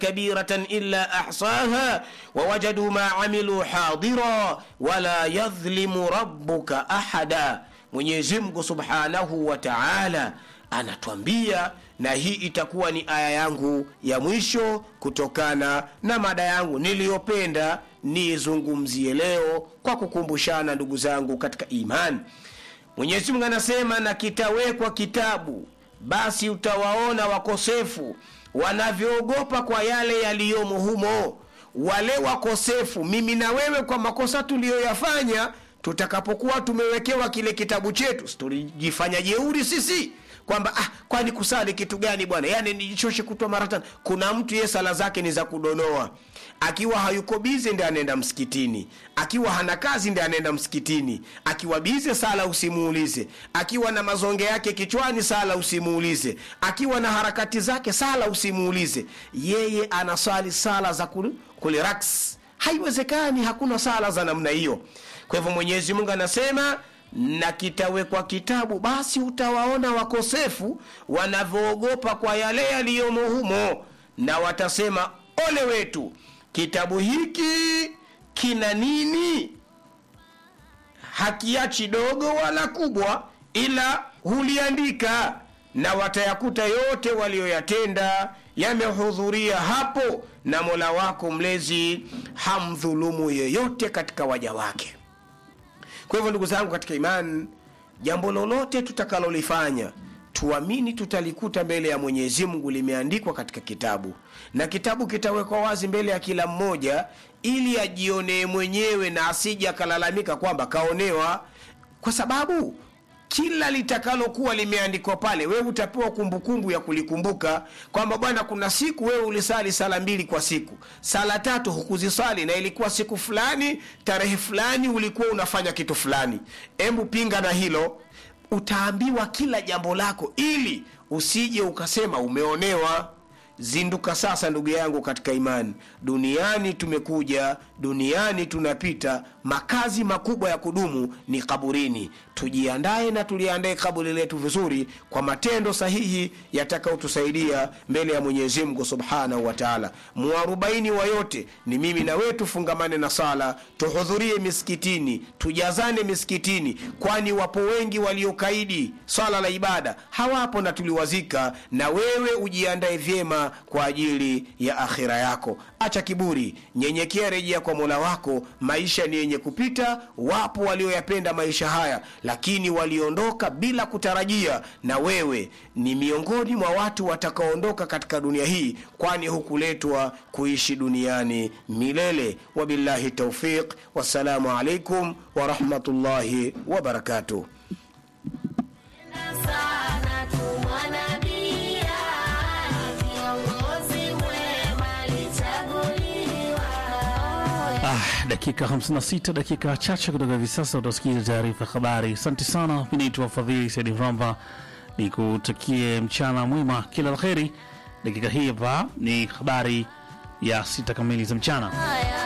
kabiratan illa ahsaha wawajadu ma amilu hadira wala yadhlimu rabbuka ahada mwenyezi mungu subhanahu wa taala anatwambia na hii itakuwa ni aya yangu ya mwisho kutokana na mada yangu niliyopenda niizungumzie leo kwa kukumbushana ndugu zangu katika imani mwenyezi mungu anasema na kitawekwa kitabu basi utawaona wakosefu wanavyoogopa kwa yale yaliyomo humo wale wakosefu mimi na wewe kwa makosa tuliyoyafanya tutakapokuwa tumewekewa kile kitabu chetu tulijifanya jeuri sisi kwamba ah, kwani kusali kitu gani bwana yani nijichoshe kutwa mara tano kuna mtu ye sala zake ni za kudonoa akiwa hayuko bize ndi anaenda msikitini akiwa hana kazi ndi anaenda msikitini akiwa bize sala usimuulize akiwa na mazonge yake kichwani sala usimuulize akiwa na harakati zake sala usimuulize yeye anaswali sala za kuliraks haiwezekani hakuna sala za namna hiyo kwa hivyo mwenyezi mungu anasema na kitawekwa kitabu basi utawaona wakosefu wanavyoogopa kwa yale yaliyomo humo na watasema ole wetu kitabu hiki kina nini hakiachi dogo wala kubwa ila huliandika na watayakuta yote walioyatenda yamehudhuria hapo na mola wako mlezi hamdhulumu yeyote katika waja wake kwa hivyo ndugu zangu katika imani jambo lolote tutakalolifanya tuamini tutalikuta mbele ya mwenyezi mungu limeandikwa katika kitabu na kitabu kitawekwa wazi mbele ya kila mmoja ili ajionee mwenyewe na asije akalalamika kwamba kaonewa kwa sababu kila litakalokuwa limeandikwa pale wewe utapewa kumbukumbu ya kulikumbuka kwamba bwana kuna siku wewe ulisali sala mbili kwa siku sala tatu hukuzisali na ilikuwa siku fulani tarehe fulani ulikuwa unafanya kitu fulani embu pinga na hilo utaambiwa kila jambo lako ili usije ukasema umeonewa zinduka sasa ndugu yangu katika imani duniani tumekuja duniani tunapita makazi makubwa ya kudumu ni kaburini tujiandae na tuliandae kaburi letu vizuri kwa matendo sahihi yatakayotusaidia mbele ya mwenyezi mungu subhanahu wa taala muarobaini wa yote ni mimi na wewe tufungamane na sala tuhudhurie misikitini tujazane misikitini kwani wapo wengi waliokaidi swala la ibada hawapo na tuliwazika na wewe ujiandae vyema kwa ajili ya akhira yako acha kiburi nyenyekea rejea kwa mola wako maisha ni yenye kupita wapo walioyapenda maisha haya lakini waliondoka bila kutarajia na wewe ni miongoni mwa watu watakaoondoka katika dunia hii kwani hukuletwa kuishi duniani milele wabillahi taufiq wassalamu alaikum warahmatullahi wabarakatuh sana tumwanabia kiongozi mwema alichaguliwa Ah, dakika 56 dakika chache kutoka hivi sasa utasikia taarifa ya habari asante sana mi naitwa fadhili saidi mramba nikutakie mchana mwema kila la heri dakika hii hapa ni habari ya sita kamili za mchana haya